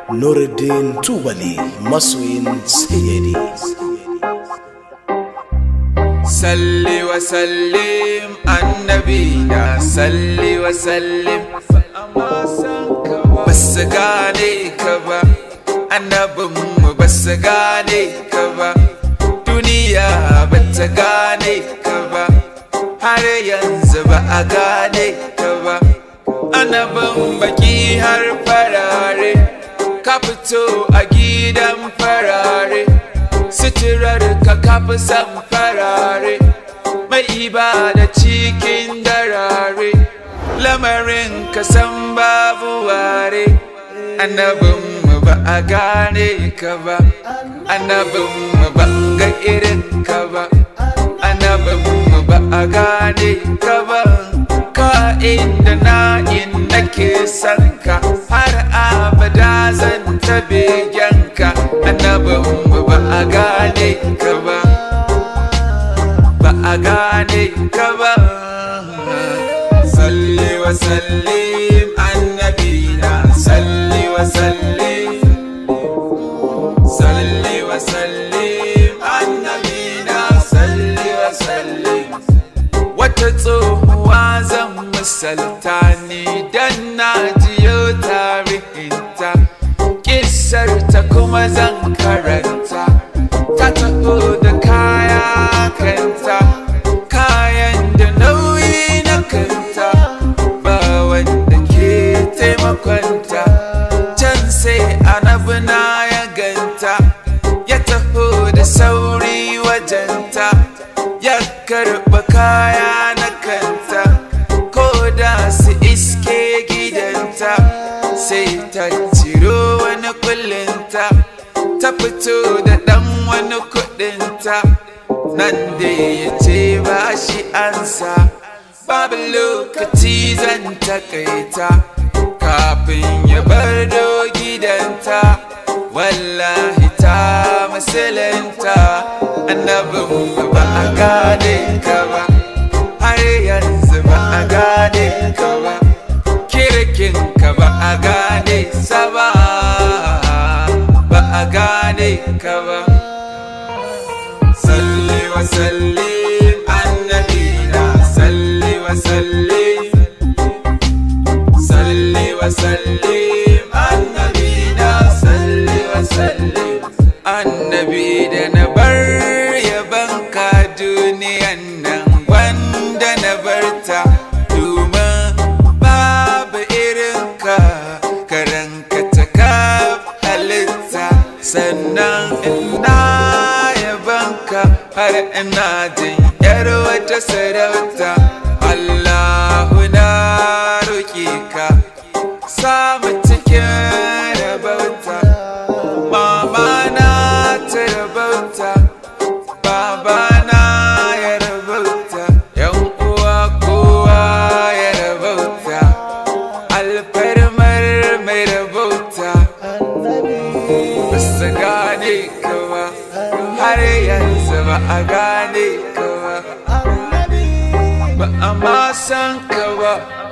Nuruddin Tubali masoyin sayyadi. salli wa sallim annabi na salli wa sallim basu gane ka ba annabinmu basu gane ka ba duniya bata gane ka ba har yanzu ba a gane ka ba annabin baki har farare ka fito a gidan farare suturar ka kafi san farare mai ibada cikin darare lamarin ka san babu ware annabin mu ba a gane ka ba annabin mu ba ga irin ka ba annabin mu ba a gane ka ba ka inda na in nake san ka har abada zan ta begenka annabin mu ba a gane ka ba ba a gane ka ba salli wa sallim annabina salli wa sallim salli wa sallim annabina salli wa sallim wata tsohuwa zan misalta ni dan na jiyo tarihinta kisar ta kuma zan karanta ta taho da kaya kanta kayan da nauyi na kanta ba wanda ke taimakonta can sai anabi na ya ganta ya taho da sauri wajenta ya karɓa kaya na kanta ko da su iske gidanta sai ta ciro wani kullinta ta fito da ɗan wani kuɗinta nan da ya ce ba shi ansa babu lokaci zan takaita kafin ya bar do gidanta wallahi ta musulunta annabin ba a gane ka ba har yanzu ba a gane ka ba kirkin ka ba a gane sa ba ba a gane ka ba salli wa sallim annabina salli wa sallim salli wa sallim annabina salli wa sallim annabi da na bar yabanka duniyan nan wanda na barta domin babu irinka karanka ta kaf halitta sannan ina yabanka har ina jin yar wata sarauta Allahu na roƙe ka samu cikin rabauta mama na ta rabauta baba na ya rabauta yan uwa kowa ya rabauta alfarmar mai rabauta basu gane ka ba har yanzu ba a gane ka ba ba a ma san ka ba